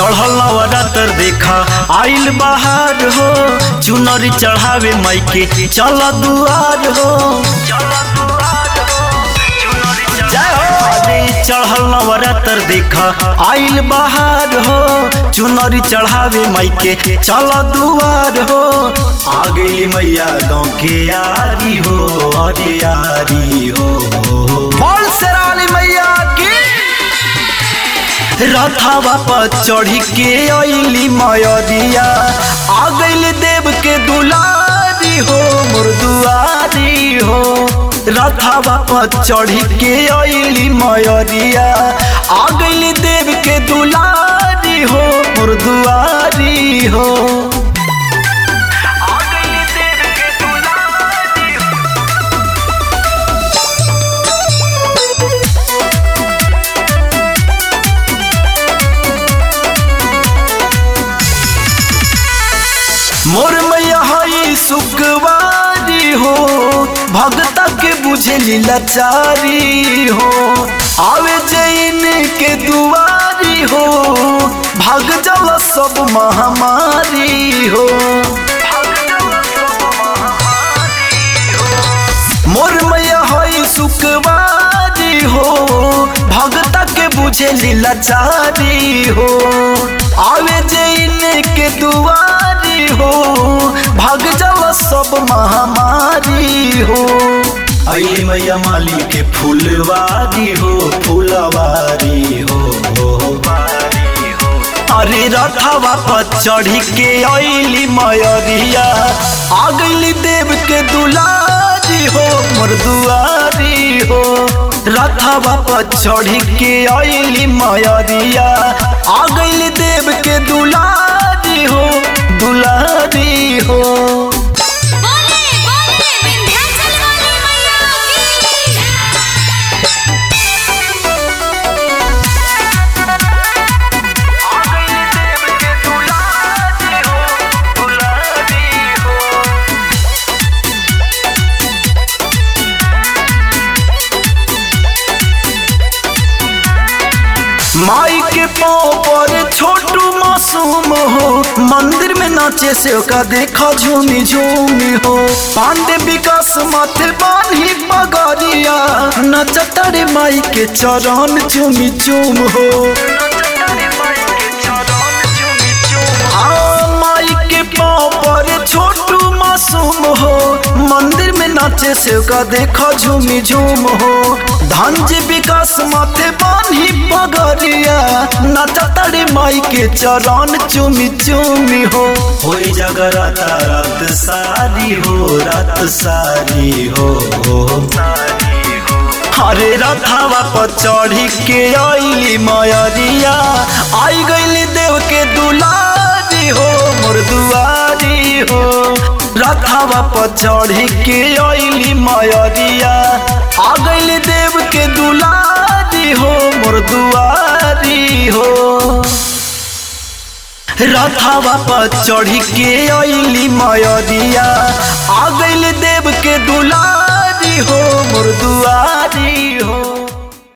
चढ़ल नवरात्र देखा आइल बहार हो चुनरी चढ़ावे माई के चल दुआर हो जय हो। अरे चढ़ल नवरात्र देखा आइल बहार हो चुनरी चढ़ावे माई के चल दुआर हो आ गई मैया गाँव के यारी हो अरे यारी हो बोल शेराली मैया की रथावा पर चढ़ी के अली मयरिया आ गइल देव के दुलारी हो मोर दुआरी हो रथावा पर चढ़ी के अली मयरिया आ गइल देव के दुलारी हो मोर दुआरी हो आ गइल देव के दुलारी हो मोर मैया हई सुखवारी हो भगता के बुझे लाचारी हो आवे जैन के दुआरी हो भाग जाला सब महामारी हो मोर मैया हई सुखवारी हो भगता के बुझे लाचारी हो आवे जैन के दुआरी हो भाग जावा सब महामारी हो अली मैया माली के फूलवारी हो फूलवारी हो अरे रथावा पर चढ़ी के अली मयरिया आ गइली देव के दुलारी हो मोर दुआरी हो रथावा पर चढ़ी के अली मयरिया आ गइली देव के दुलारी हो दुलारी हो बोले बोले विंध्याचल वाली मैया की माई के पाँव पर छोटू मासूम हो मंदिर में नाचे से का देखा झूमी झूमी हो पांडे विकास माथे बानी पगरिया नचतरे माई के चरण चूमी चूम हो आ, माई के पाँव पर छोटू मासूम हो मंदिर में नाचे से का देखा झूमी झूम हो धनजी विकास माथे बानी पगरिया नचतरे माई के चरण चूमी चूमी हो होई जगराता रात सारी हो रात सारी हो हरे रथावा पर चढ़ी के अली मयरिया आई गइली देव के दुलारी हो मोर दुआरी हो रथावा पर चढ़ी के अली मयरिया आ गइली देव के दुलारी हो मोर दुआरी हो रथावा पर चढ़ी के अली मयरिया आ गइल देव के दुलारी हो मोर दुआ